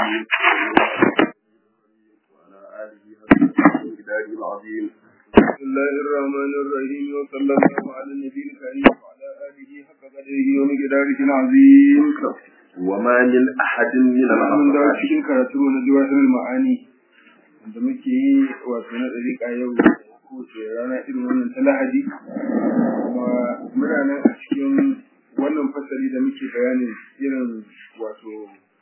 وعلى آله وصحبه العظيم بسم الله الرحمن الرحيم وصلى الله على النبي الكريم وعلى آله حق قدره ومقداره العظيم وما من أحد من mun dawo الأصحاب cikin karatu na jawahirul ma'ani da muke yi wato na dariƙa yau kowace rana irin wannan ta lahadi kuma muna nan a cikin wannan fasali da muke bayanin irin wato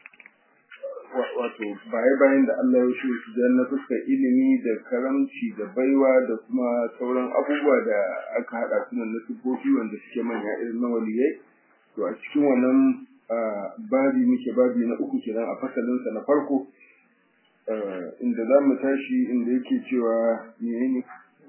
wa- wato baye-bayen da Allah ya shi su na fuskar ilimi da karamci da baiwa da kuma sauran abubuwa da aka haɗa su nan na siffofi wanda suke manya irin na waliyai to a cikin wannan ah, babi muke babi na uku kenan a fasalinsa na farko ah, inda za mu tashi inda yake cewa menene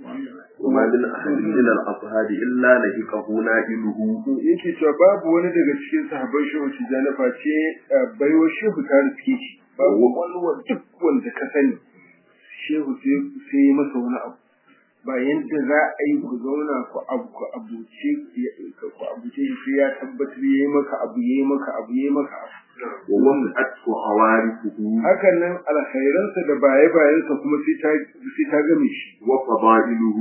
وما من أحد من الأصحاب إلا لهقه نائله to yake cewa babu wani daga cikin sahabban shehu tijjani face ah, baiwa shehu ta riske shi babu wani wa duk wanda ka sani shehu sai sai ya masa wani abu ba yadda za a yi ku zauna ku abu ku abuce ku abuce shi sai ya tabbatar yayi maka abu yayi maka abu yayi maka abu ووسعته عوارفه hakan nan alkhairansa da baye-bayensa kuma sai ta sai ta game shi وفضائله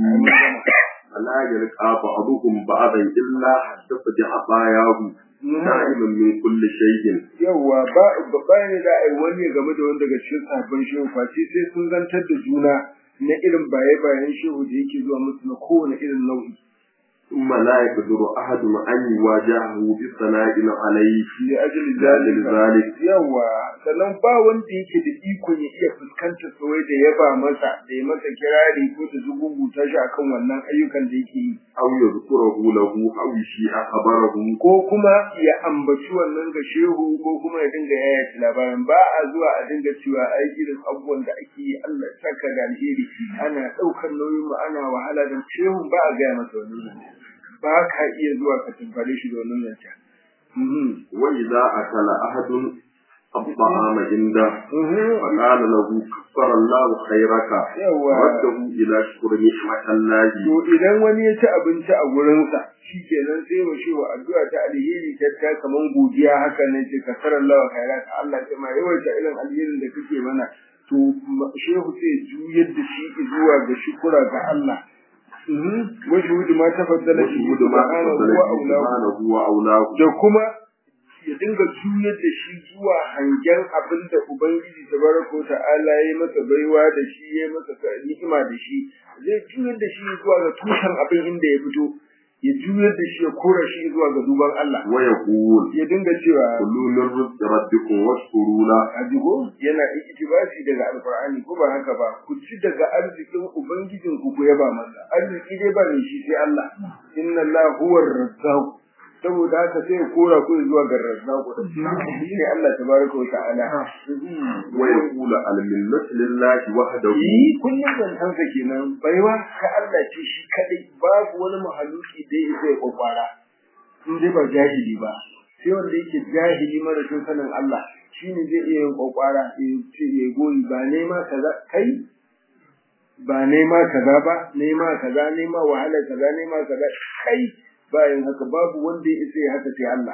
فلا يلقى بعضهم بعضا إلا حسب عطاياه دائما من كل شيء yawwa ba ba bayan da ai wani ya game da wani daga cikin sahabban shehu face sai sun zantar da juna na irin baye-bayen shehu da yake zuwa musu na kowane irin nau'i ثم لا يقدر أحد أن يواجهه بالثناء عليه li ajli لأجل zalika ذلك yawa sannan ba wanda yake da ikon ya iya fuskantar tsawai da yaba masa da ya masa kirari ko da zuguguta shi akan wannan ayyukan da yake yi أو يذكره له أو يشيء خبره ko kuma ya ambaci wannan ga shehu ko kuma ya dinga yaya labarin ba a zuwa a dinga cewa ai irin abubuwan da ake yi Allah ya saka da alheri ana ɗaukar nauyin mu ana wahala da shehu ba a gaya masa wannan zance ba ka iya zuwa ka tunkare shi da wannan zance Mhm. وإذا أكل أحد الطعام عنده Mhm. فقال له كفر الله خيرك yawa رده إلى شكر نعمة الله to idan wani ya ci abinci a gurinsa shi kenan sai wa shi wa addu'a ta alheri ta ta kaman godiya haka ne ce ka sarar lawa khairat Allah ta ma yawaita irin alherin da kake mana to ma- shehu sai juyar da shi zuwa ga shukura ga Allah Mhm. wa shuhudu ma tafaddala shi وشهود ما subhanahu تفضل wa به aulahu سبحانه وأولاه da kuma ya dinga juyar da shi zuwa hangen abin da Ubangiji tabaraka wa ta'ala ya yi masa baiwa da shi ya yi masa ni'ima da shi zai juyar da shi zuwa ga tushen abin inda ya fito ya juyar da shi ya kora shi zuwa ga duban Allah ويقول ya dinga cewa كلوا من رزق ربكم واشكروا له ajigo yana iktibasi daga alqur'ani ko ba haka ba ku ci daga arzikin ubangijin ku ku yaba masa arziki dai ba ne shi sai Allah inna Allah huwa razzaq saboda haka sai ya kora ku zuwa ga razzaq shi ne Allah tabaraka wa ta'ala ويقول المنة لله وحده yi kullum zantan sa kenan baiwa ka Allah ce shi kadai babu wani mahaluki da ya zai kwakwara in dai ba jahili ba sai wanda yake jahili mara tun sanin Allah shine zai iya yin kwakwara ya ce ya goyi ba nema kaza kai ba nema kaza ba nema kaza nema wahala kaza nema kaza kai bayan haka babu wanda ya isa ya haka sai Allah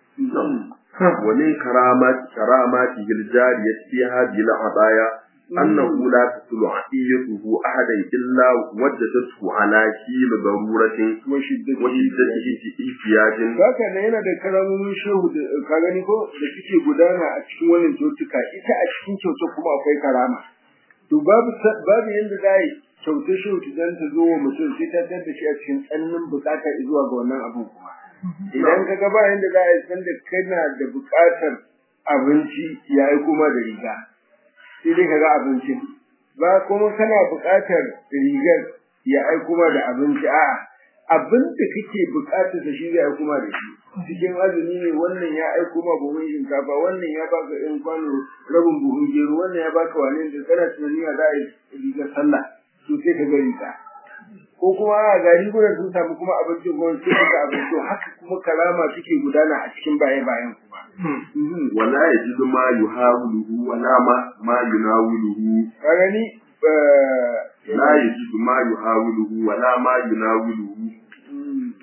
ومن كرامات كراماته الجارية في هذه العطايا أنه لا تصل عطيته أحدا إلا وجدته على حيل ضرورة wa shiddati وشدته في احتياج Haka ne yana da karamomin shehu da ka gani ko da suke gudana a cikin wannan kyautuka ita a cikin kyautar kuma akwai karama. To babu sa- babu yanda za yi kyautar shehu ta zan ta zo wa mutum sai ta tar da shi a cikin tsananin bukata zuwa ga wannan abin kuma. Idan ka ga ba yanda za a yi san da kana da bukatar abinci ya yi kuma da riga. Sai dai ka ga abincin. Ba kuma kana bukatar rigar ya aiko ma da abinci a'a abin da kake bukatar da shi zai aiko ma da shi cikin azumi ne wannan ya aiko ma buhun shinkafa wannan ya baka in kwano rabin buhun gero wannan ya baka wani da kana tunani a za a yi rigar sallah to sai ka gari ka ko kuma a gari gudan sun samu kuma abinci kuma sai ka ga abinci haka kuma karama suke gudana a cikin baye bayan kuma Mhm. ولا يجد ما يحاوله ولا ما ما يناوله ka gani eh, لا يجد ما يحاوله ولا ما يناوله mm,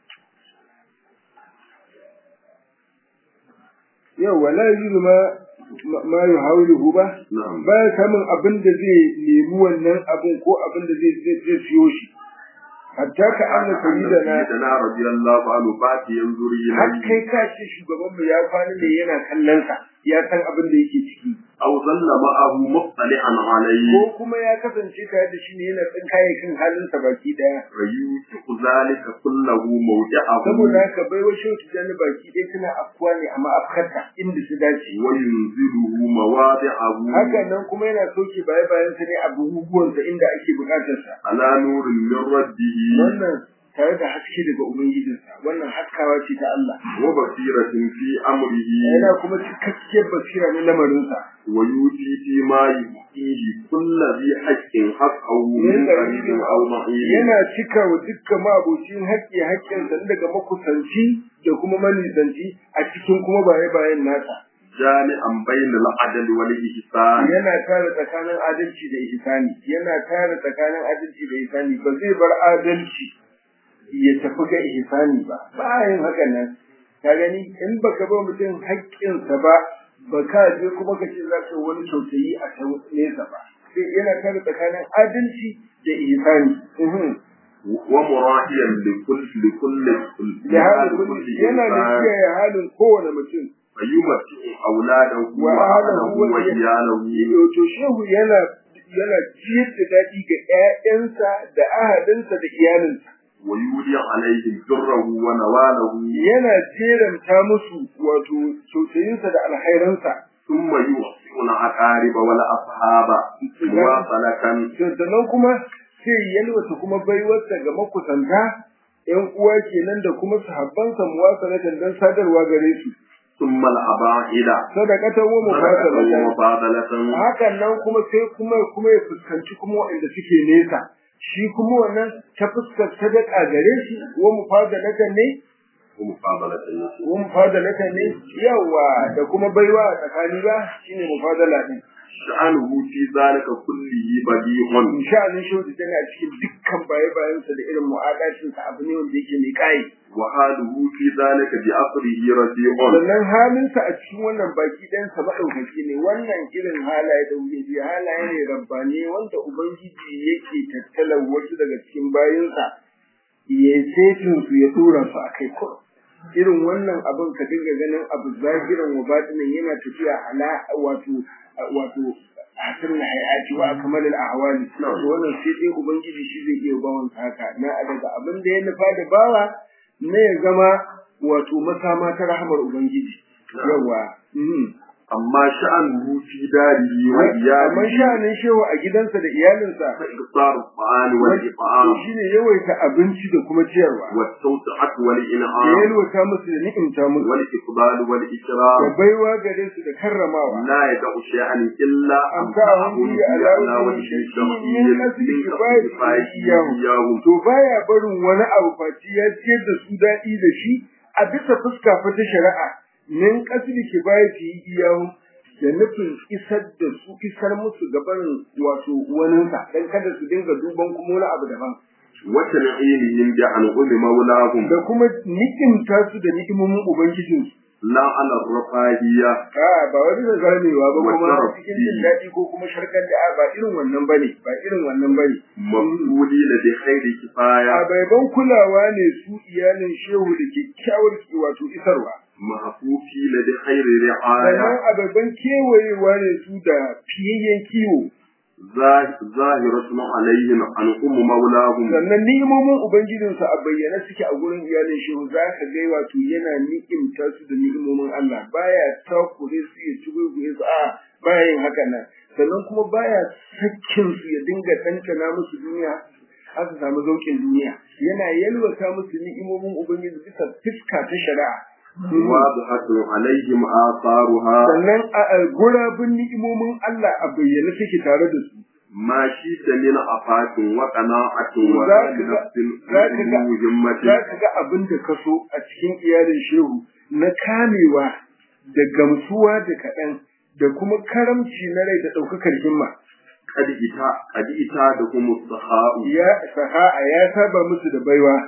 yau wala yuzu ma ma- ma yuhawiluhu ba na'am baya samun abin da zai nemi wannan abin ko abin da zai zai zai siyo shi hatta ka anna sayyidana sayyidina radiyallahu anhu ba ta yanzuri har ilayhi kai ka ce shugaban mu ya kwana ne yana kallon sa ya san abin da yake ciki aw zalla ma'ahu muttali'an alayhi ko kuma ya kasance tare da shi ne yana tsin kayayyakin halinsa baki daya fayutu zalika kullahu mawdi'ahu saboda haka bai wa shehu tijjani baki ɗaya tana afkuwa ne a ma'afkarta inda su dace wa yunziluhu mawadi'ahu haka nan kuma yana soke baya bayan sa ne a buguguwansa inda ake bukatar sa ala nurin min rabbihi wannan tare da haske daga ubangijinsa wannan haskawa ce ta Allah wa basiratin fi amrihi yana kuma cikakkiyar basira na lamarinsa wa yuti fi ma yuqihi kullu bi haqqin haqqahu min Min qaribin aw ma'in yana cika wa dukkan mabocin haƙƙi haƙƙinsa daga makusanci da kuma manisanci a cikin kuma baye bayan nasa jami'an bainal adl wal ihsan yana tare tsakanin adalci da ihsani yana tare tsakanin adalci da ihsani ba zai bar adalci ya tafi ga ihsani ba ba yin hakan nan ka gani in baka ba mutum haƙƙinsa ba ba ka je kuma ka ce za ka yi wani kyautayi a can nesa ba sai yana tare tsakanin adalci da ihsani Mhm. wa murahiyan li kulli li kulli da halin kulli yana da kiyaye halin kowane mutum ayyumati auladahu wa wa ahlahu ahlahu wa iyalahu to shehu yana yana ciyar da daɗi ga ƴaƴansa da ahalinsa da iyalinsa wa yuli alaihim birrahu wa nawalahu yana jeranta musu wato tausayinsa da alhairansa thumma yuhsinu aqariba wal ashaba wa salakan sannan kuma sai yalwata kuma baiwarsa ga makusanta ƴan uwa kenan da kuma sahabbansa muwasalatan dan sadarwa gare su thumma al aba'ida sadaqatan wa sadaqatan wa mufadalatan mufadalatan hakan nan kuma sai kuma kuma ya fuskanci kuma waɗanda suke nesa shi kuma wannan ta fuskar sadaka gare shi wa mufadalatan ne wa mufadalatan wa mufadalatan ne yawa da kuma baiwa a tsakani ba shine mufadala din sha'anuhu fi zalika kullihi badi'un insha Allah shi wata tana cikin dukkan baye bayan sa da irin mu'adashin sa abu ne wanda yake mai kai wa haluhu fi zalika bi asrihi radi'un sannan halin sa a cikin wannan baki ɗayan sa madaukaki ne wannan irin halaye da wuce bi halaye ne rabbani wanda ubangiji yake tattala wasu daga cikin bayinsa ya setin su ya tura su akai ko irin wannan abin ka dinga ganin abu zahiran wa batinin yana tafiya ala wato wato hasan hayati wa akmal al ahwali to wannan sai dai ubangiji shi zai iya bawon haka na daga abin da ya nufa da bawa ne ya zama wato masama ta rahmar ubangiji yawa mhm. amma sha'anuhu fi darihi wa amma iyalihi sha'anin shewa a gidansa da iyalinsa fa iktar al-ta'ani wal to it'am shine yawaita abinci da kuma ciyarwa wa tawsi'at wal ya in'am yalwata musu da ni'imta musu wal iqbal wal da ikram baiwa gare su da karramawa la yad'u shay'an illa amsahum bi ala wajhi min asli kifayati to baya barin wani abu faci ya ciyar da su daɗi da shi a bisa fuska fa ta shari'a min kasli kifayati iyahu da nufin isar da su isar musu gaban wato waninsa dan kada su dinga duban kuma wani abu daban wata na'imihim bi an ummi maulahum da kuma ni'imta su da ni'imomin ubangijinsu la ala rafahiyya a ba wani da zamewa ba kuma Wata cikin jin daɗi ko kuma sharkar da ba irin wannan bane ba irin wannan bane mafuli la bi khairi kifaya a baiban kulawa ne su iyalin shehu da kyakkyawar ki wato isarwa mahfufi la bi khairi ri'aya sannan a baiban kewayewa ne su da fiyayyen kiwo zahiratun alaihim an ummu maulahum sannan ni'imomin ubangijinsa a bayyane suke a gurin iyalin shehu za ka ga wato yana ni'imta su da ni'imomin Allah baya takure su ya tuguguye su a baya yin haka nan sannan kuma baya sakkin su ya dinga tantana musu duniya har su samu zaukin duniya yana yalwata musu ni'imomin ubangiji bisa fiska ta shari'a wadihatun alaihim atharuha sannan a a gurabun ni'imomin Allah a bayyane suke tare da su ma shi ta min afatin wa qana'atin wa Za ka ga- nafsin za ka ga- himmatin za ka ga abin da ka so a cikin iyalin shehu na kamewa da gamsuwa da kaɗan da kuma karamci na rai da ɗaukakar himma kad ita kad ita da kuma sahau ya saha'a ya saba musu da baiwa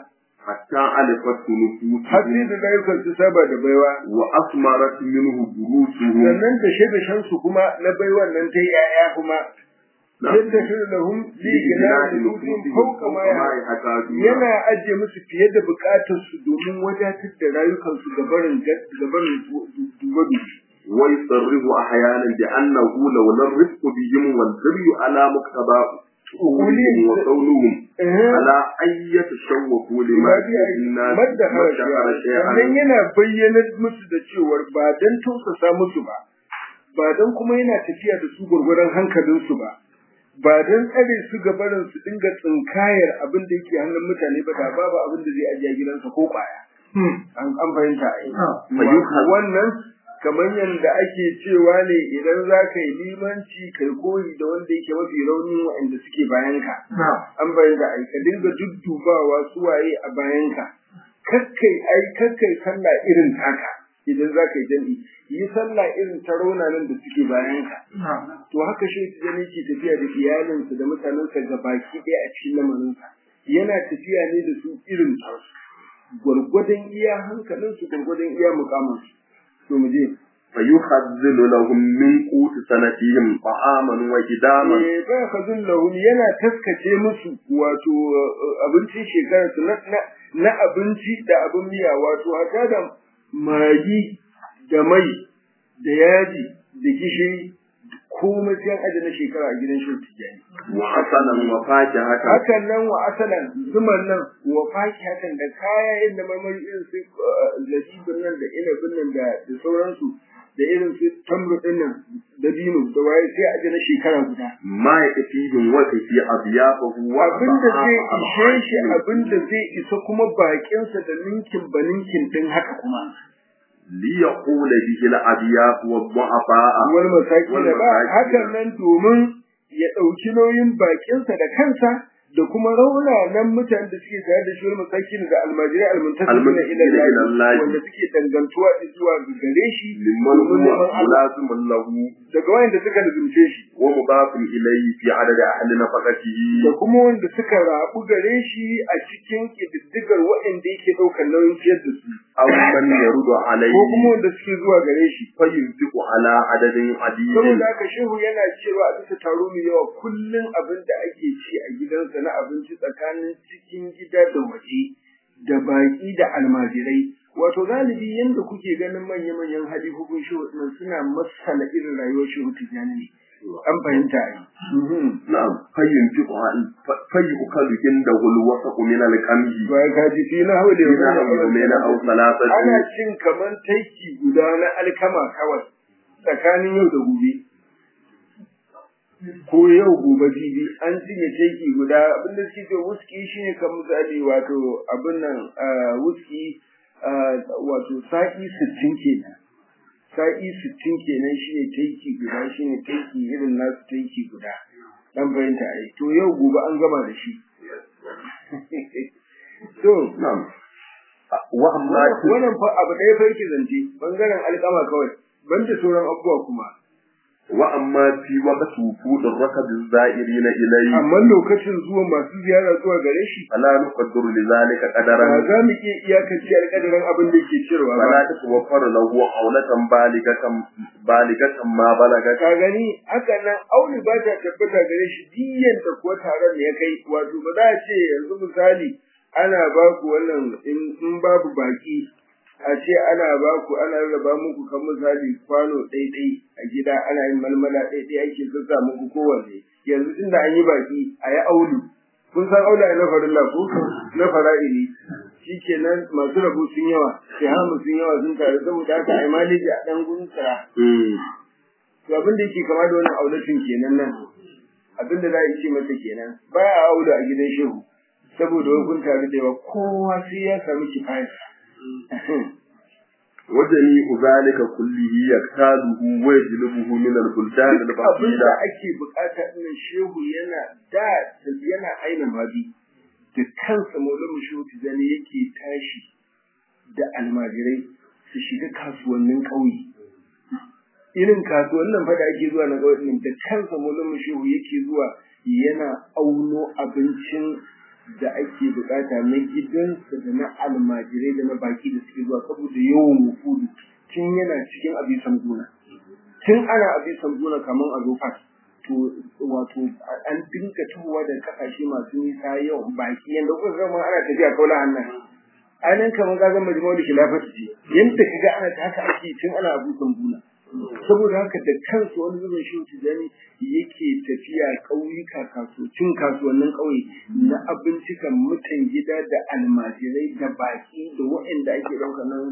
hatta alifat har sai nufusuhum da rayukan su saba da baiwa wa asmarat minhu burusuhum sannan da shaida shansu kuma na baiwan nan ta yaya kuma yadda shi da hum li gina da nufin fauka ma ya yana ajiye musu fiye da bukatar su domin wadatar da rayukan su gabarin gabarin dubabi ويصرف أحيانا بأنه لولا الرفق بهم والبر على مقتضى عقولهم وقولهم على أن يتشوفوا لما في الناس madda مدخر sannan شيئا yana bayyanar musu da cewar ba dan tausasa musu ba ba dan kuma yana tafiya da su gurgurdan hankalinsu ba ba dan tsare su gabarin su dinga tsinkayar abin da yake hannun mutane ba da babu abin da zai ajiye gidansa ko kwaya an an fahimta ai Fayyuka- wannan kamar yadda ake cewa ne idan za ka yi limanci kai koyi da wanda yake mafi raunin waɗanda suke bayanka an bayyana ai ka dinga duddubawa su waye a bayanka kakkai ai kakkai sallah irin taka idan za ka yi jami'i yi sallah irin ta raunanan da suke bayanka to haka shi tijani ke tafiya da iyalinsa da mutanensa ga baki ɗaya a cikin lamarinsa yana tafiya ne da su irin tasu gwargwadon iya hankalinsu gwargwadon iya mukamansu to mu je فيخذل لهم من قوت سنتهم طعاما وجداما Eh, ba ka lahum yana taskace musu wato uh, abincin shekarar su na, na, na abinci da abin miya wato hata da magi da mai da yaji da gishiri komai sai an aje na shekara a gidan shi tijani وحسنا وفاكهة hakan nan wa asalan zuman nan wa fakihatan da kayan da marmari irin su uh, zabibin nan da inabin nan da da sauransu da irin su tamru din nan da dino da waye sai a je na shekara guda ما يكفيهم وكفي أضيافه abinda zai ishe shi abinda zai isa kuma bakinsa da ninkin ba ninkin din haka kuma ليقول به الأضياف والضعفاء wani masaki da ba Wal masakin. hakan nan domin ya ɗauki nauyin bakinsa da kansa da kuma raunanan mutanen da suke tare da shi wani masaki da almajirai almuntasir Almuntasirina ila ila Allah Allah. wanda suke dangantuwa zuwa ga gare shi لمن domin هو neman Allah ملازم له daga wayanda suka lubunce shi ومضاف إليه في عدد أهل نفقته da kuma wanda suka rabu gare shi a cikin ƙididdigar waɗanda yake ɗaukar nauyin ciyar da su أو من يرد عليه ko kuma wanda suke zuwa gare shi فينفق على عدد عديد saboda haka shehu yana cewa a bisa taro mai yawa kullum abin da ake ci a gidansa na abinci tsakanin cikin gida da waje da baƙi da almajirai wato galibi yadda kuke ganin manya-manyan halifofin shehu nan suna masala irin rayuwar shehu tijjani ne an fahimta a yi نعم فينفق عن- ف- فيؤكل عنده الوسط من القمح ba ka ji fi na haule إلى يومين أو ثلاثة ana cin kaman taiki guda na alkama kawai tsakanin yau da gobe ko yau gobe jibi an cinye taiki guda abinda suke ce wuski shine kan misali wato abin nan ah, wuski ah, wato sa'i sittin kenan sa'i sittin kenan shine taiki guda shine taiki irin nasu taiki guda dan fahimta ai to yau gobe an gama da shi to نعم وأما wannan fa abu ɗaya fa yake zance bangaren alƙama kawai banda sauran abubuwa kuma وأما في وقت وفود الركب الزائرين إليه amma lokacin zuwa masu ziyara zuwa gare shi فلا نقدر لذلك ba قدرا za mu iya iyakance alƙadarin abin da yake cewa فلا ba تتوفر له عونة بالغة بالغة ما بلغت ka gani haka nan auli ba ta tabbata gare shi diyan da kuwa taron da ya kai wato ba za a ce yanzu misali ana ba ku wannan in in babu baki a ce ana ba ku ana raba muku kan misali kwano ɗaiɗai a gida ana yin malmala ɗaiɗai ake sassa muku kowanne yanzu tun da an yi baki a yi aulu kun san aula na farilla ko na fara'ili shikenan masu rabu sun yawa sai hamu sun yawa sun taru saboda haka ai maliji a ɗan gunsara to abin da yake kama da wannan aulatin kenan nan abin da za a ce masa kenan ba a aula a gidan shehu saboda wai kun taru da yawa kowa sai ya samu kifaya وجميع ذلك كله يكتاله ويجلبه من البلدان duk abin da البعيدة ake bukata ɗin shehu yana da yana aina mabi da kansa maulamu shehu tijani yake tashi da almajirai su shiga kasuwannin ƙauye irin kasuwannin fa da ake zuwa na ƙauye ɗin da kansa maulamu shehu yake zuwa yana auno abincin da ake bukata na gidansa da na almajirai da na baki da suke zuwa saboda yawan wufudu tun yana cikin abisan gona tun ana abisan gona kamar a zo fas to wato an dinga tuhuwa da kasashe masu nisa yawan baki yanda kuka zama ana tafiya kaula hannan anan kamar ga zama jama'a da khilafatu ce yanda kaga ana ta haka ake tun ana abisan gona saboda haka da kansu wani zubin shi tijani yake tafiya ƙauyuka kasuwancin kasuwannin ƙauye na abincikan mutan gida da almajirai da baki da waɗanda ake ɗaukar nan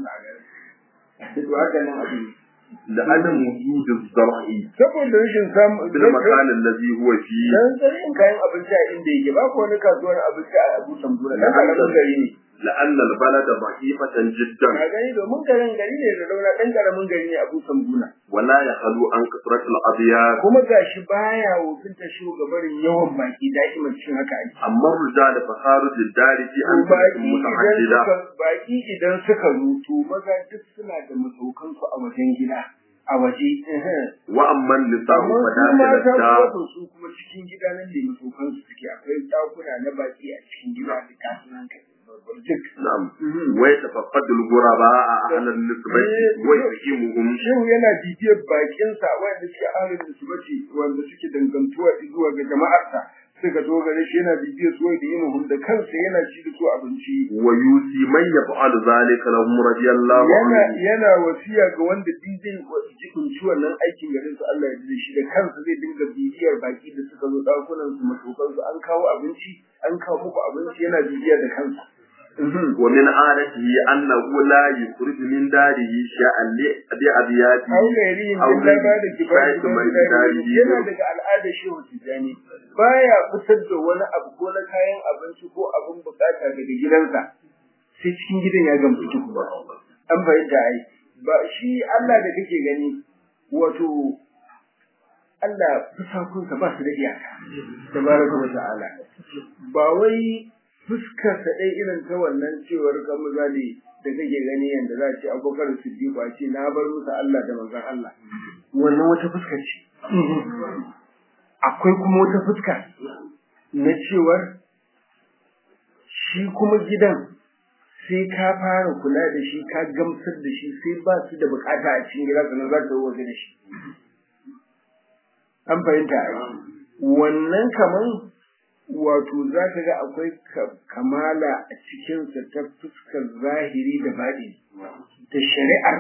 a to haka nan abin لعدم وجود الزرع saboda rashin samun في المكان الذي هو فيه dan tsarin kayan abinci a inda yake ba ko wani kasuwar abinci a Abu Sambura dan karamin gari ne لأن البلد ضعيفة جدا ka gani domin garin gari ne da rauna dan karamin gari ne Abu Sambura ولا يخلو عن كثرة الأبيات kuma gashi baya wofinta shugabarin yawan baki da'iman cikin haka ake أما الرجال فخارج الدار في أمثلة baki idan متعددة suka baki idan suka rutu maza duk suna da masaukansu a wajen gida a waje وأما النساء amma su فداخل mata الدار kuma su kuma cikin gida nan ne masaukansu suke akwai dakuna na baki a cikin gida da kasuwan kai duk نعم ويتفقد الغرباء أهل النسبة ويقيمهم shehu yana bibiyar bakinsa wanda suke ahalin nisbati wanda suke dangantuwa zuwa ga jama'arsa suka zo gare shi yana bibiyar su da yin da kansa yana ci da su abinci ويوصي من يفعل ذلك لهم رضي الله yana عنه yana wasiya ga wanda din zai jikunci wannan aikin garin su Allah ya ji shi da kansa zai dinga bibiyar baki da suka zo dakunan su matokan su an kawo abinci an kawo muku abinci yana bibiyar da kansa ومن عادته أنه لا يخرج من داره شيئا لأبياته Au gairi Au in da ba da gairi, kibar sai mai dari yana biyu. daga al'adar shehu tijani baya fitar da wani abu ko na kayan abinci ko abin bukata daga gidansa sai cikin gidan ya gamsu tuku an fahimta ai ba shi Allah da kake gani wato Allah fusakunsa ba su da iyaka tabaraka wa ta'ala ba wai fuskar sa dai irin ta wannan cewar kan misali da kake gani yanda za a ce abubakar siddiq a ce na bar musu Allah da manzon Allah wannan wata fuska ce akwai kuma wata fuska na cewar shi kuma gidan sai ka fara kula da shi ka gamsar da shi sai ba su da bukata a cikin gida sannan za ka waje da shi an fahimta ai wannan kaman wato za ka ga akwai ka- kamala a cikinsa ta fuskar zahiri da baɗi da shari'ar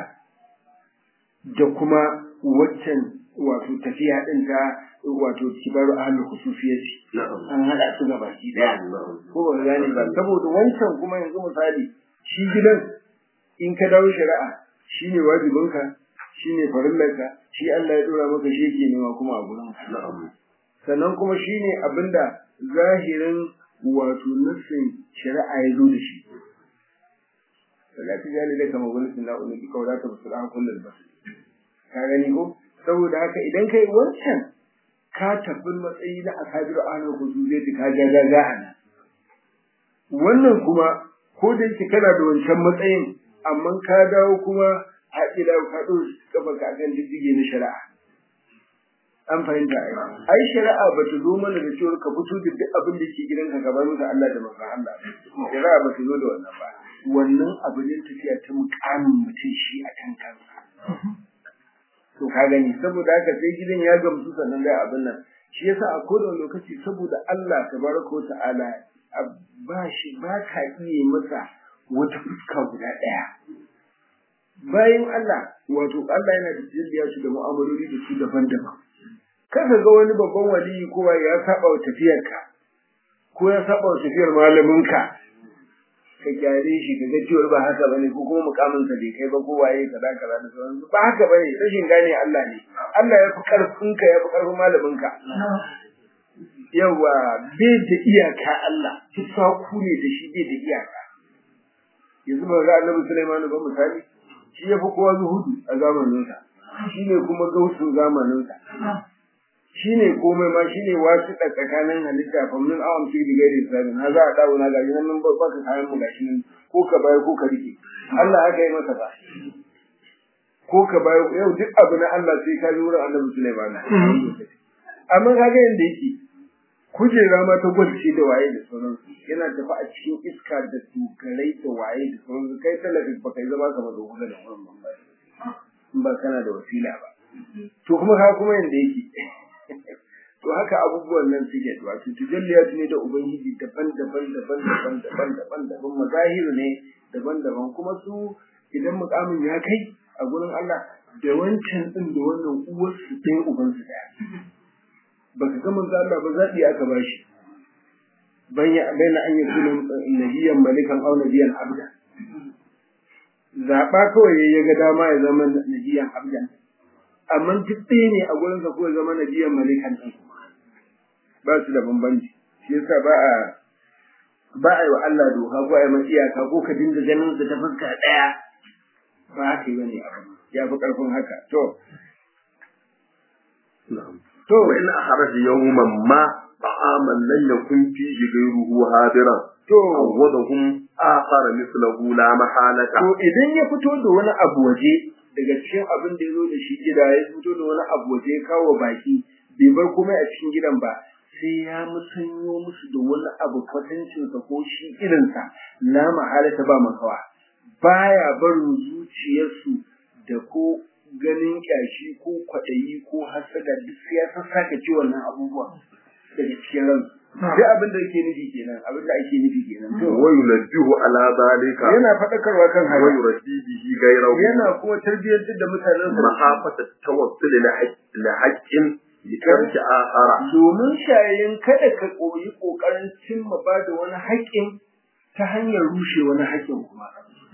da kuma waccan wato tafiya ɗin ta wato kibaru ahlul khususiyati نعم an haɗa su ga baki ɗaya نعم ko ba ka gane ba saboda wancan kuma yanzu misali shi gidan in ka dawo shari'a shine wajibinka shine farillarka shi Allah ya dora maka shi yake nema kuma a gurin ka نعم sannan kuma shine abinda zahirin wato nufin shari'a ya zo da shi salatu jali da kama wani sunna wani ki kawai ta musulun kullum ba ka gani ko saboda haka idan kai wancan ka tafi matsayi na asabiru ahlul khususiyati ka ga ga ga ana wannan kuma ko da yake kana da wancan matsayin amma ka dawo kuma a ila ka ɗora kafa ka kan diddige na shari'a an fahimta ai ai shari'a ba ta zo mana da cewa ka fito da duk abin da ke gidanka ka bar musu Allah da manzon Allah shari'a ba ta zo da wannan ba wannan abu ne tafiya ta mukamin mutum shi a kan kansa to ka gani saboda haka sai gidan ya gamsu sannan da abin nan shi yasa a kowane lokaci saboda Allah tabaraka wa ta'ala a- ba shi ba ka iya masa wata fuska guda ɗaya bayan Allah wato Allah yana da jirgiya su da mu'amaloli da su daban-daban kaga ga wani babban waliyi kowa ya saba wa tafiyarka ko ya saba wa tafiyar malaminka ka gyare shi ka ga cewa ba haka bane ko kuma mukamin sa bai kai ba ko waye kaza kaza da sauransu ba haka bane rashin gane Allah ne Allah ya fi karfin ka ya fi karfin malamin ka yawa bai da iyaka Allah tufaku ne da shi bai da iyaka yanzu ba ga Annabi Sulaiman ba misali shi ya fi kowa zuhudu a zamaninsa shi ne kuma gausun zamaninsa shi ne komai ma shi ne wasu tsakanin halitta famin awon fi da gairi sabin ha za a dawo na gashi nan ba ka kayan mu gashi nan ko ka bayar ko ka rike Allah aka yi masa ba ko ka bayar yau duk abu na Allah sai ka ji wurin Annabi Sulaiman amma kaga yanda yake kujera ma ta gwalce da waye da sauransu yana tafi a cikin iska da dogarai da waye da sauransu kai talaka ba kai zama kamar da kuka da wurin ban ba in ba kana da wasila ba to kuma ka kuma yanda yake to haka abubuwan nan suke wato tujalliyat ne da ubangiji daban-daban daban-daban daban-daban daban mazahir ne daban-daban kuma su idan mukamin ya kai a gurin Allah da wancan din da wannan uwar su ɗaya uban su ɗaya baka ga manzo Allah ba zaɓi aka bashi banya baina an yi sunan nabiyan malikan aw nabiyan abda zaɓa kawai ya ga dama ya zama nabiyan abdan amma duk ɗaya ne a gurin sa ko ya zama nabiyan malikan ɗin ba su da bambanci shi yasa ba a ba a yi wa Allah doka ko a yi masa iyaka ko ka dinga ganin sa ta fuska ɗaya ba haka yi bane abu ya fi ƙarfin haka to to wa in akhraja yawman ma ta'aman lan yakun fihi ghayruhu hadiran to awwadahum akhara mithluhu la mahalata to idan ya fito da wani abu waje daga cikin abin da ya zo da shi gida ya fito da wani abu waje ya kawo baki bai bar komai a cikin gidan ba sai ya musanyo musu da wani abu kwatancinsa ko shi irinsa la mahalata ba makawa baya barin zuciyarsu da ko ganin kyashi ko kwaɗayi ko hasada duk sai ya sassaka ci wannan abubuwa daga cikin ransu duk abin da yake nufi kenan abin da ake nufi kenan to wa yunabbihu ala zalika yana faɗakarwa kan wa haka yurabbi bihi ghayrahu yana kuma tarbiyyantar da mutanen sa mahafata tawassul la haqqin litarki akhara domin shayin kada ka koyi kokarin cimma ba da wani haƙƙin ta hanyar rushe wani haƙƙin kuma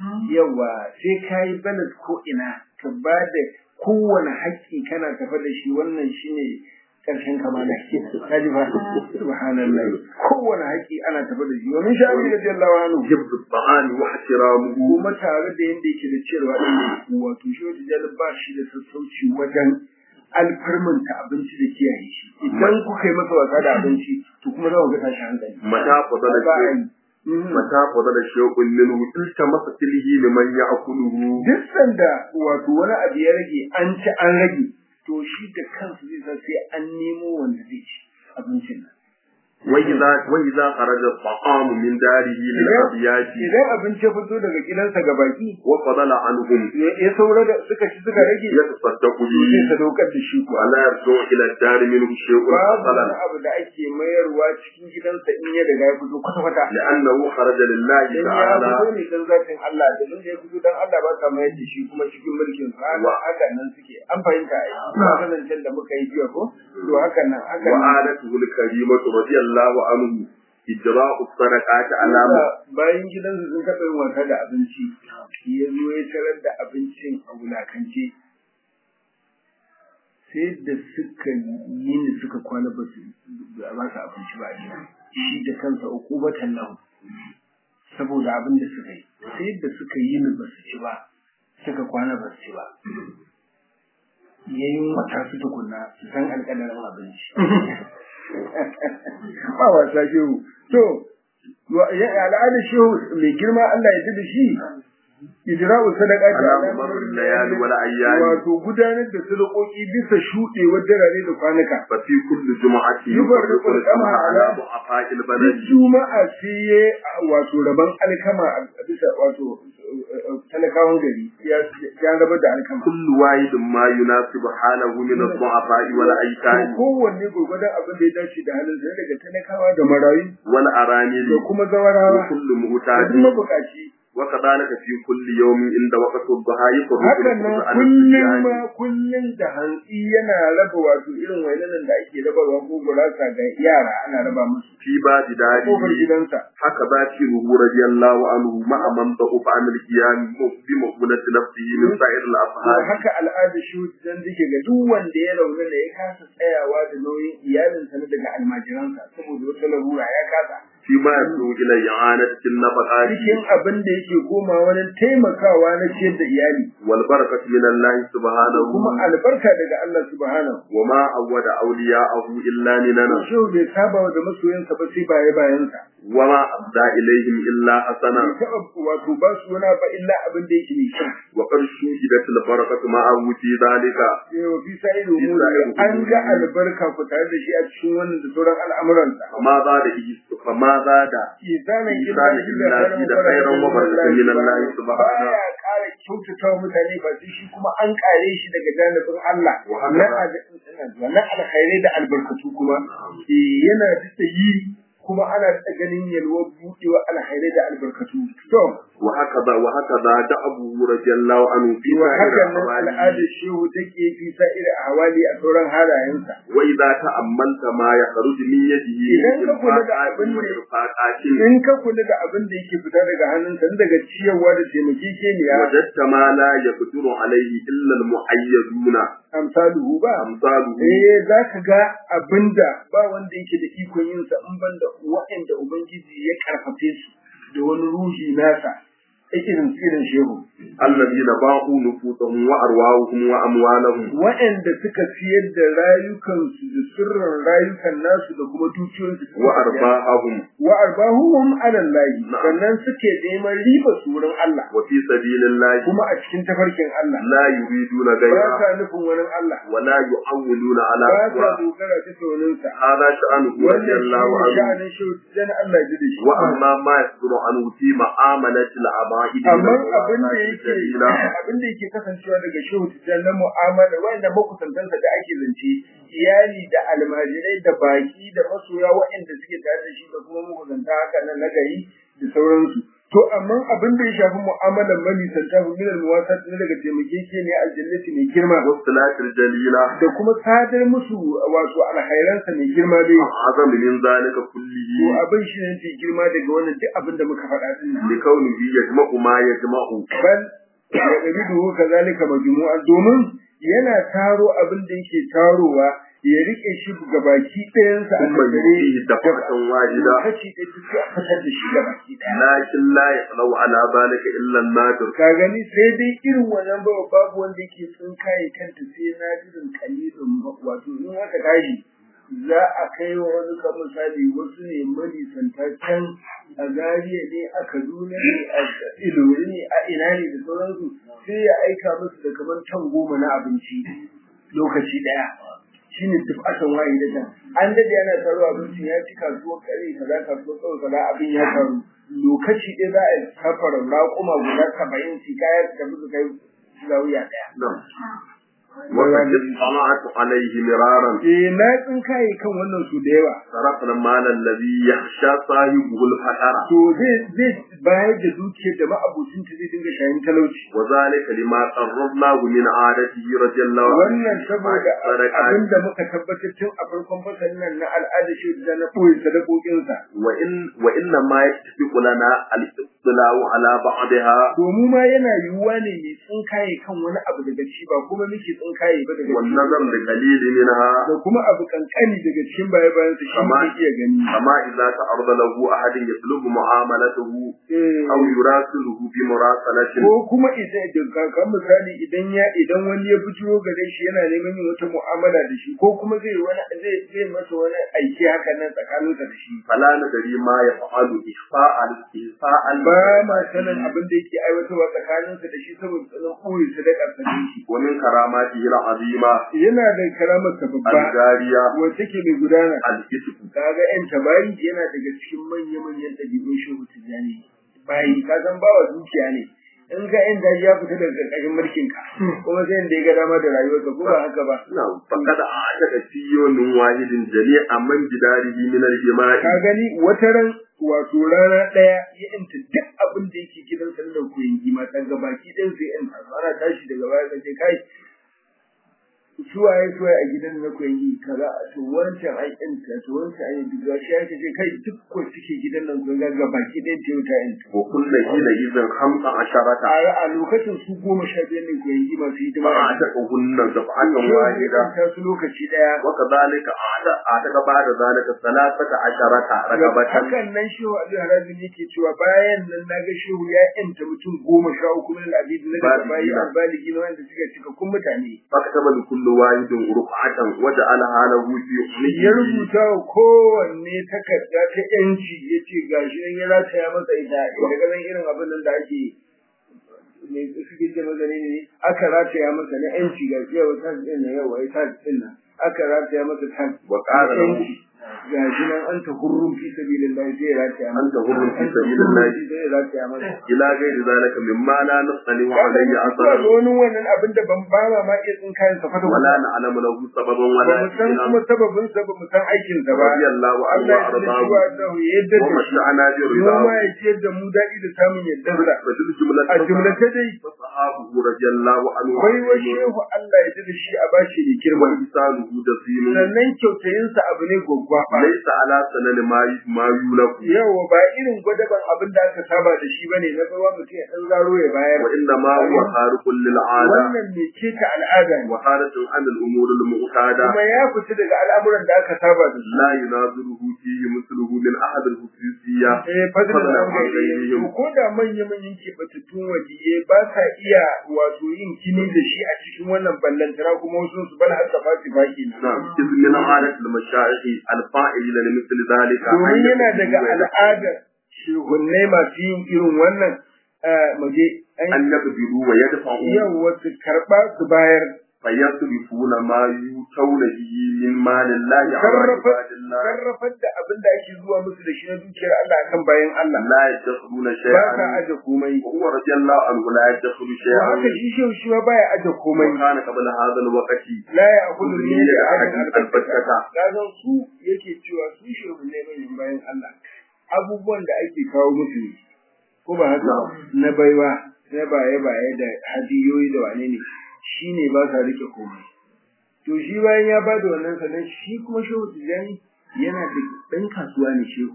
yawa sai ka yi balas ko ina ka ba da kowane haƙƙi kana tafa da shi wannan shine ƙarshen kamala kaji ba subhanallahi kowane haƙƙi ana tafa da shi domin shayin da radiyallahu anhu jibdu ta'ani wa ihtiramuhu kuma tare da yanda yake da cewa ɗin wato shi wata jalib ba shi da sassauci wajen alfarmanta abinci da kiyaye shi idan kuka yi masa wasa da abinci to kuma za ku ga tashi hankali mata fadala ba a shay yi Mhm. mata fadala shay'un minhu ilta masa tilhi liman ya'kuluhu duk sanda wato wani abu ya rage an ci an rage to shi da kansu zai san sai an nemo wanda zai ci abincin nan wa idza wa idza kharaja at-ta'amu min darihi lil abiyati idan abinci ya fito daga gidansa ga baki wa fadala anhum ya ya saura da suka ci suka rage yatasaddaqu sai bihi sadaukar da shi wa kuwa la yarju ila ad-dar minhu shay'un babu hasalan wani abu da ake mayarwa cikin gidansa in ya riga ya fito kwata-kwata لأنه خرج لله dan ya تعالى fito ne dan zatin Allah da da ya fito dan Allah ba ka mayar da shi kuma cikin mulkin sa haka haka nan suke an fahimta ai ba zancen da muka yi jiya ko to haka nan haka nan وعادته الكريمة رضي الله عنه إجراء الصدقات على bayan gidansu sun taɓa yin wasa da abinci ya zo ya tarar da abincin a wulakance sai da suka yi ni suka kwana ba su ba ba su abinci ba a gida shi da kansa ukubatan lahu saboda abin da suka yi sai da suka yi ni ba su ci ba suka kwana ba su ci ba yayin wata su tukunna su san alƙadarin abinci ba wasa shehu to wa- ya- al'adar shehu mai girma Allah ya ji da shi ijra'u sadaqati على مر الليالي والأيام wato gudanar da sadakoki bisa shuɗewar darare da kwanuka ففي كل جمعة يفرق القمح على ضعفاء duk البلد juma'a sai ya wato rabon alkama a bisa wato talakawan gari ya ya rabar da alkama كل واحد ما يناسب حاله من الضعفاء to والأيتام kowanne gurgurdan abin da ya dace da halin sa daga talakawa da marayu والأرامل da kuma zawarawa وكل da مهتاج kuma bukaci وكذلك في كل يوم عند وقت الضحى يفرق hakan nan القرآن kullum الصيام. ma kullum da hantsi yana raba wato irin wainan da ake rabarwa ko gurasa ga yara ana raba musu في باب kofar داره gidansa haka bakiruhu radiyallahu anhu ma'a man da'u an al-qiyam bi mu'minati nafsihi min sa'ir to al-afhad haka al'ada shi dan dake ga duk wanda ya rauna da ya kasa tsayawa da nauyin iyalinsa na daga almajiransa saboda wata larura ya kasa fi ma yasu ila i'anati nafaqati cikin abin da yake koma wani taimakawa na ciyar da iyali wal barakatu min Allah subhanahu kuma albarka daga Allah subhanahu wa ma awwada awliya'ahu illa linana shi bai saba da masoyansa ba sai baye bayansa wa ma abda ilaihim illa hasana bai taɓa wato ba su wani ba illa abin da yake mai kyau wa qad shuhidat al barakatu ma'ahu fi dhalika sai wa fi sa'idu an ga albarka ku tare da shi a cikin wannan da sauran al'amuransa فما زاد فما زاد isanin إيسان إلا في خيرا وبركة من الله سبحانه baya ƙara kyautata wa mutane ba sai shi kuma an ƙare shi daga janibin Allah Wa haka na ba. al- na alkhairai da albarkatu kuma eh yana da yi kuma ana da ganin yalwar buɗewa alkhairai da albarkatu to وهكذا وهكذا دعبه رضي الله عنه في wa سائر hakan nan أحواله al'adar shehu take fi sa'ir hawali a sauran halayensa وإذا تأملت ما يخرج من يده Idan ka kula da إنفاقات abin da- وإنفاقات in ka kula da abin da yake fita daga hannunsa daga ciyarwa da taimakekeniya وجدت ما لا يقدر عليه إلا المحيدون amsaluhu ba أمثاله eh za ka ga abinda ba wanda yake da ikon yin sa in banda waɗanda ubangiji ya karfafe su da wani ruhi nasa irin irin shehu الذين باعوا نفوسهم وأرواحهم وأموالهم waɗanda suka siyar da rayukansu da sirrin rayukan nasu da kuma dukiyoyinsu suka siyar. وأرباحهم wa arbahuhum ala Allah Na'am. sannan suke neman riba su wurin Allah وفي سبيل الله kuma a cikin tafarkin Allah لا يريدون ba غيره sa nufin wani Allah ولا يعولون على ba sa سواه dogara ta sauninsa هذا شأنه رضي wannan الله shi ne عنه sha'anin shehu dan Allah ji da shi وأما ما يصدر عنه في معاملة العبائد من amma abin da الوسائل yake الجليلة abin da yake kasancewa daga shehu tijjan na mu'amala wanda makusantansa da ake zance iyali da almajirai da baki da masoya waɗanda suke tare da shi da kuma makusanta haka nan na gari da sauransu to amma abin da ya shafi mu'amalar manisanta min al-muwasat ne daga taimakekeniya aljannati mai girma والصلاة الجليلة da kuma sadar musu wato alkhairansa mai girma dai أعظم من ذلك to كله abin shi ne mai girma daga wannan duk abin da muka faɗa din nan لكونه يجمع ما يجمع bal ya ɗabi'u kazalika majmu'a domin yana taro abin da yake tarowa ya rike shi ga baki ɗayansa a ثم tattare يؤتيه دفعة واحدة kaci ɗaya duk sai a fitar da shi ga baki ɗaya لكن لا يطلع على ذلك إلا النادر ka gani sai dai irin wannan ba babu wanda yake tsinkaye kanta sai na jirin kalilin wato in aka tashi za a kai wa wani kan misali wasu ne manisanta can a zariya ne a kaduna ne a ilori ne a ina ne da sauransu sai ya aika musu da kamar can goma na abinci lokaci daya shine tufatan waye da can an dade yana taro abincin ya ci kasuwar kare kaza kasuwar kawai kaza abin ya taru lokaci ɗaya za a yi safara raƙuma guda saba'in su kayar da musu kai zawiya ɗaya نعم وقد اطلعت عليه مرارا eh na tsinkaye kan wannan su da yawa صرفنا المال الذي يخشى صاحبه الفقر to zai zai bayar da dukiyar da ma'abucin ta zai dinga shayin talauci وذلك لما قررناه من عادته رضي الله عنه wannan saboda abin da muka tabbatar tun a farkon fasalin nan na al'ada shi da na koyi sadakokinsa وإن وإنما يتفق لنا الاطلاع على بعضها domin ma yana yiwuwa ne mai tsinkaye kan wani abu daga ci ba kuma muke tsinkaye ba daga ci والنظر لقليل منها da kuma abu kankani daga cikin baya bayan su shi Amma- ne iya gani أما إذا تعرض له أحد يطلب معاملته Eh, أو يراسله بمراسلة ko kuma idan da kan misali idan ya idan wani ya bujiro gare shi yana neman yin wata mu'amala da shi ko kuma zai wani zai zai masa wani aiki haka nan tsakaninsa da shi فلا ندري ما يفعل إخفاء إخفاء ba ma sanin abin da yake aiwatarwa tsakaninsa da shi saboda tsanin ɓoye sadakar sa da shi ومن كراماته العظيمة yana da karamar sa babba الجارية wacce ke mai gudana الكتب kaga yan tabayi yana daga cikin manya-manyan ɗabi'un shehu tijjani bayi ka san bawa dukiya ne in ga yan daji ya fita daga ƙarƙashin mulkin ka kuma sai da ya ga dama da rayuwarsa ko ba haka ba نعم فقد أعتقد في يوم واحد جميع من جداره من الجماع ka gani wata ran wato rana ɗaya ya yanta duk abin da yake gidan sallar koyin gima ta ga baki ɗin sai yan ana tashi daga baya ka ce kai suwaye suwaye a gidan na koyi kaza to wancan ai ɗin ta to wancan ai diga shi ake ce kai duk ko suke gidan nan ko ga baki ɗaya ce wuta in wa kullu hina idan hamsa asharata a a lokacin su goma sha biyar ne koyi masu hidima ma a taka hunna dafa'atan wahida ta su lokaci daya wa kadhalika a'ta a'ta ba'da zalika salasata asharata ragabatan hakan nan shehu Ali Harabi ne ke cewa bayan nan naga shehu ya yanta mutum goma sha uku min al-abid na da bayi albaligi na wanda suka cika kun mutane faktaba li kulli wahidin ruf'atan wa ja'alaha lahu fi ya ummihi rubuta wa kowanne takarda ta yanci ya ce gashi nan ya rataya masa ita daga nan irin abin nan da ake ne suke ce maza ne ne aka rataya masa na yanci ga yau ta din nan yau ai ta din nan aka rataya masa ta wa qala lahu yanci gashi nan an ta hurrun fi sabilillah zai rataya masa anta hurrun fi sabilillah zai rataya masa ila ghairi zalika mimma la nastali wa kaga alayhi zuwa ga asara wani wannan abin da ban ba ma ma iya tsin kayan sa fata wala na'lamu lahu sababan ba wala mu san kuma sababin sa ba mu san aikin sa ba radiyallahu anhu Allah wa ya tsare shi ardahu wa Allah ya yadda wa da shi masha'ana bi mu ridahu ma ya ciyar da mu daɗi da samun yadda sa fa dil jumlatu a jumlace dai sahabu radiyallahu anhu bai wa shehu Allah ya da shi a bashi da girma wa isaluhu da sinu sannan kyautayinsa abu ne gwaggwa ba laysa ala sanani ma ma yulaku yawa ba irin gwadaban abin da aka saba da shi bane na bawa mutum ya dan zaro ya bayar wa inna ma huwa khariqun lil 'ada wannan me ce ta al'ada ne wa hadatun an al umur al mu'tada kuma ya fita daga al'amuran da aka saba da su la yunaziruhu fihi mithluhu min ahad al hususiyya eh fadlan Fadlan an an gaire gairihim. ko da manya manyan keɓatattun waliye ba sa iya wato yin kini da shi a cikin wannan ballantana kuma wasu su bal har da fasi baki na نعم إذ من عادة المشايخ الفاعلين لمثل ذلك domin yana daga al'adar shehunnai masu yin irin wannan eh, muje an أن يقبلوا ويدفعوا yau wasu karɓa su bayar فيصرفون ما يؤتون به من مال الله على sarrafa عباد الله sarrafar da abin da ake zuwa musu da shi na dukiyar Allah akan bayan Allah لا يدخلون ba sa شيئا aje komai وهو رضي الله عنه لا يدخل to شيئا haka shi shehu shi ma baya aje komai وكان قبل هذا الوقت la ya akulu Kullu min ya ahadin ahadin albattata albattata. kaga su yake cewa su shehu ne manyan bayan Allah abubuwan da ake kawo musu ne ko ba haka ba? na baiwa na baye baye da hadiyoyi da wane ne shine ba sa rike komai to shi bayan ya ba da wannan sanan shi kuma shehu tijani yana da ɗan kasuwa ne shehu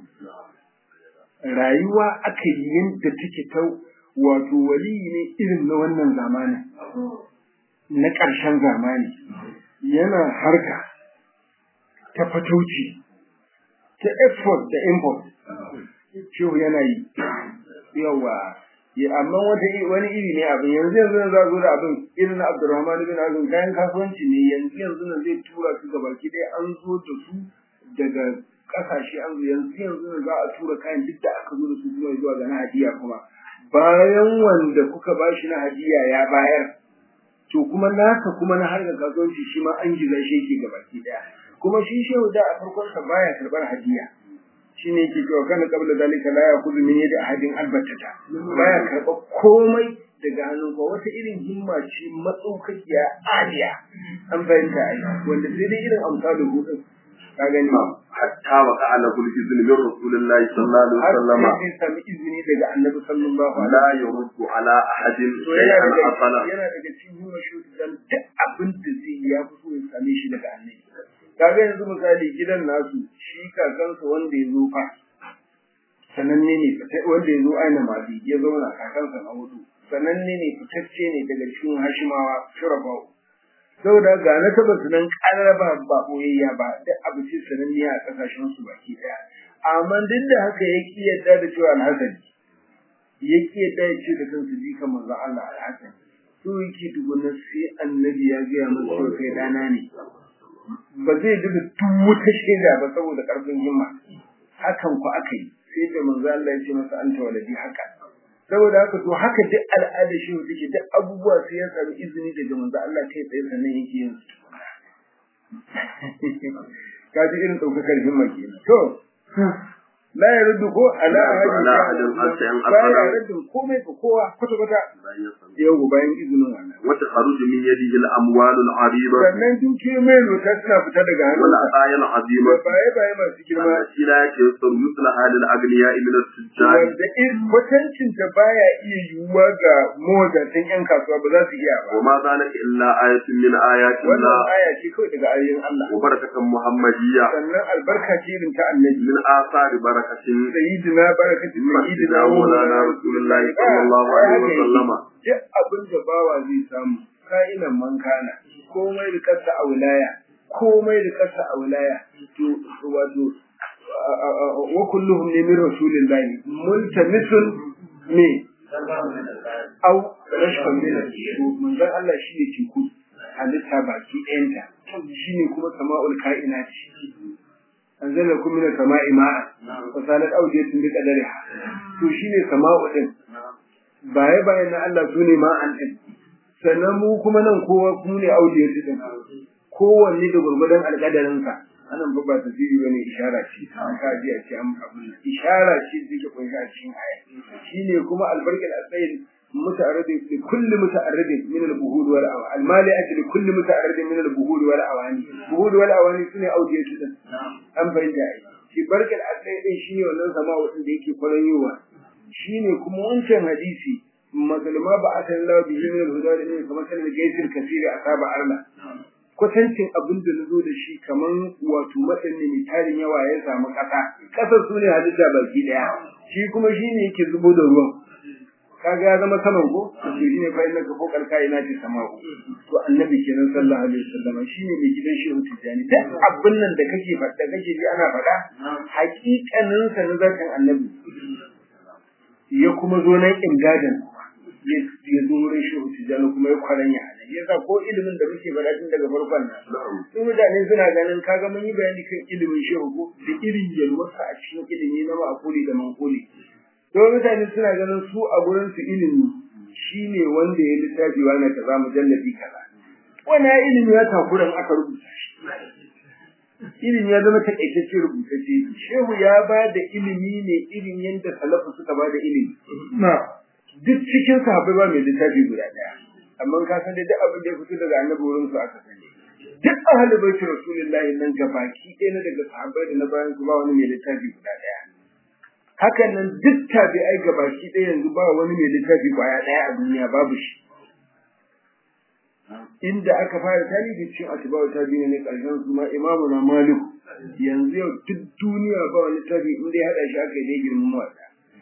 rayuwa aka yi yadda take ta wato waliyi ne irin na wannan zamanin na ƙarshen zamani yana harka ta fatauci ta export da import shehu yana yi yawa ya amma wata iri- wani iri ne abin yanzu yanzu nan za zo da abin irin na Abdurrahman bin Azum kayan kasuwanci ne yanzu yanzu nan zai tura su ga baki dai an zo da su daga kasashe an zo yanzu yanzu nan za a tura kayan duk da aka zo da su kuma zuwa ga na hadiya kuma bayan wanda kuka bashi na hadiya ya bayar to kuma nasa kuma na harkar kasuwanci shi ma an giza shi yake ga baki daya kuma shi shehu da a farkon sa baya karbar hadiya shine yake cewa kana qabla zalika la yakhudhu min yadi ahadin albatata baya karba komai daga hannun ko wata irin himma ce matsaukakiya aliya an bayyana ai wanda sai dai irin amsalin hudun ka gani حتى وقع له الإذن من رسول الله صلى الله عليه har وسلم sai zai sami izini daga annabi sallallahu alaihi لا يرد على أحد to yana شيئا daga أصلا yana daga cikin himma shi dan duk abin da zai yi ya fi so ya same shi daga annabi kaga yanzu misali gidan nasu shi kakansa wanda ya zo fa sananne ne fita- wanda ya zo aina mali ya zauna kakansa na hudu sananne ne fitacce ne daga cikin hashimawa shurabawu saboda ga na taba su nan karaba ba boyayya ba duk abu ce sananniya a kasashen su baki daya amma duk da haka ya ki yadda da cewa alhasani ya ki yadda ya ce da kansu jikan manzon Allah alhasani so yake tukuna sai annabi ya gaya masa cewa kai dana ne ba zai duka duk wata shaida ba saboda karfin himma hakan ku aka yi sai da manzo Allah ya ce masa anta waladi haka saboda haka to haka duk al'ada shi take duk abubuwa sai ya sami izini daga manzo Allah kai tsaye sannan yake yin su kaji irin daukakar himma kenan to la yaruddu ko ala ahadin ala ahadin hatta an baya asara raddin komai ga kowa kwata kwata bayan ya sanar. yau bayan izinin Allah wata kharuju min yadihi al-amwal al-'azima sannan dukiyoyi mai lota suna fita daga wal hannunsa ataya al-'azima da baye baye masu girma التي لا يتيسر مثل حال الأغنياء من التجار wanda in kwatancin ta baya iya yiwuwa ga mawadatan yan kasuwa ba za su iya ba وما ذلك إلا آية من آيات wannan الله aya ce kawai daga ayoyin Allah وبركة محمدية sannan albarka ce irin ta annabi من آثار بركة sayyidina barakatu sayyidina مسجدنا مولانا رسول الله صلى الله عليه وسلم duk abin da bawa zai samu ka'inan man kana komai da kasa a wilaya komai da kasa a wilaya to wato wa kulluhum ne min rasulillahi multamisun ne au rashfan min to manzon Allah shi ne teku halitta baki ɗayanta shi ne kuma sama'ul ka'inati anzala kum min as-sama'i ma'an wa salat awdiyatun bi qadariha to shine sama'u din baye bayan na Allah sune ma'an din sannan mu kuma nan kowa mu ne awdiyatu din kowanne da gurgudan alƙadarin sa anan ba ba tasiri bane ishara ce an ka ji a ce an abun nan ishara ce da take kunshi a cikin aya shine kuma albarkal asayin متعرض لكل متعرض من البهود والأواني المالئة لكل متعرض من البهود والأواني البهود والأواني سنة أودية جدا أم فإن جاء في بركة الأسلام إن شيني ونن سماء وإن ديكي قلن يوا شيني كما وانشان حديثي مثل ما بعث الله به من الهدى لإنه كما كان الجيش الكثير أصاب أرلا kwatancin abin da na zo da shi kaman wato matsan ne mai tarin yawa ya samu ƙasa ƙasar su ne halitta baki ɗaya shi kuma shi ne yake zubo da ruwan kaga ya zama saman ko to shine fa inna ka fokal kaina ce sama'u to annabi kenan sallallahu alaihi wasallam shine mai gidan shehu tijani duk abin nan da kake faɗa kake ji ana faɗa haƙiƙanin sa na zakin annabi ya kuma zo nan imdadan ya ya zo wurin shehu tijani kuma ya kwaranya nan yasa ko ilimin da muke faɗa tun daga farkon nan su mutane suna ganin kaga mun yi bayani kan ilimin shehu ko da irin yalwarsa a cikin ilimi na ma'akuli da mankuli to mutane suna ganin su a gurin su ilimi shine wanda ya littafi wani kaza mujalladi kaza wannan ilimi ya takuran aka rubuta shi ilimi ya zama takaitacce rubutacce shehu ya ba da ilimi ne irin yadda salafu suka ba da ilimi duk cikin sahabbai ba mai littafi guda daya amma ka san da duk abin da ya fito daga annabi wurin su aka sani duk ahlul baiti rasulullahi nan gabaki ɗaya na daga sahabbai da na bayan su ba wani mai littafi guda daya hakan nan duk tabi'ai gabaki ɗaya yanzu ba wani mai littafi kwaya ɗaya a duniya babu shi inda aka fara tarihi cikin atibawar tabi'i ne ƙarshen su ma imamu na maliku yanzu yau duk duniya ba wani littafi inda ya haɗa shi aka yi dai girman wata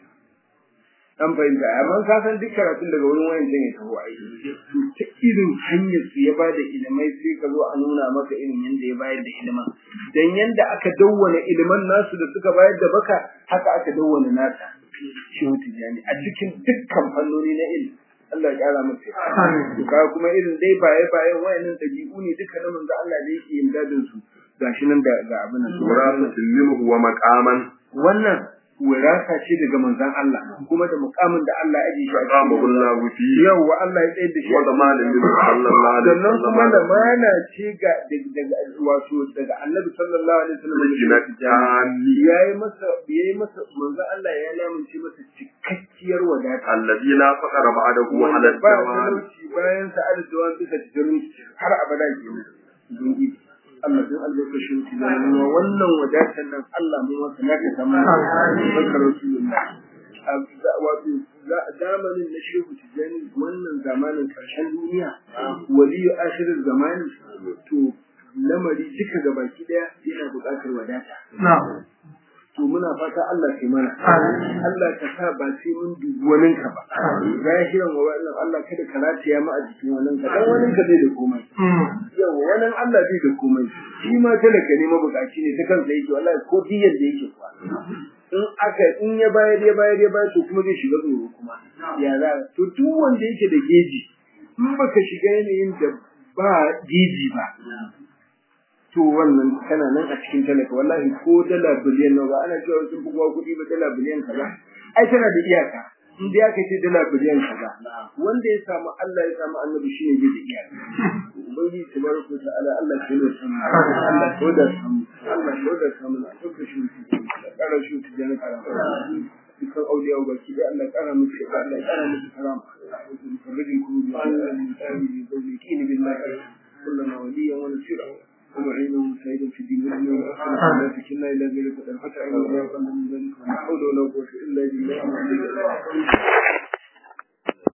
an fahimta amma ka san duk karatun daga wurin wayan can ya taho ai to ta irin hanyar su ya bada ilimai sai ka zo a nuna maka irin yanda ya bayar da iliman dan yanda aka dawwana iliman nasu da suka bayar da baka haka aka dawwana nasa shehu tijani a cikin dukkan fannoni na ilimi Allah ya kara masa to ka kuma irin dai baye bayan wayannan dabi'u ne duka na manzo Allah da yake yin dadin su gashi nan da ga abin nan wirasatin minhu wa maqaman wannan wirasa ce daga manzon Allah kuma da mukamin da Allah ya ajiye shi a qama cikin Allahu fi yawa Allah ya tsaye da shi wa zamanin min sallallahu alaihi sannan kuma da wasallam mana ce ga daga wato daga Annabi sallallahu alaihi wasallam Jina tani yayi masa yayi masa manzon Allah ya lamunce masa cikakkiyar wadata alladhi la faqara ba'dahu ala wanda ba al-jamal talauci bayan sa aljawan bisa tijarin har abada kenan dungi Allah don albarkacin ki da nuna wannan wadatar nan Allah mu masa naka sama barkar rasulullah a wato zamanin na shehu tijani wannan zamanin karshen duniya waliyu ashirin zamani to lamari duka gabaki daya yana buƙatar wadata to muna fata Allah kai mana Allah ka sa ba sai mun dubi wani ka ba zahiran wa wannan Allah kada ka rataya mu a jikin wani ka dan wani ka bai da komai yau wani Allah bai da komai shi ma talaka ne mabukaci ne ta kansa yake wallahi ko diyar da yake kuwa in aka in ya bayar ya bayar ya bayar to kuma zai shiga tsoro kuma ya za to duk wanda yake da geji in baka shiga yanayin da ba geji ba to wannan kana nan a cikin talaka wallahi ko dala biliyan nawa ba ana cewa sun buga kuɗi ba dala biliyan kaza ai tana da iyaka in dai aka ce dala biliyan kaza wanda ya samu Allah ya samu annabi shine bai da iyaka ubangiji tabaraka ta'ala Allah ya yi samu Allah ya da samu Allah ya da samu a cikin shi ƙara shi ta jana karama dukkan auliya ba ki da Allah ƙara musu ya Allah ƙara musu karama farajin ku bi Allah min tsari zauli kini billahi kullana waliyan wa nasira ومعينا وسعيدا في الدين والدنيا والآخرة لا تكلنا إلى ذلك الفتح إلا من ذلك ولا حول ولا قوة إلا بالله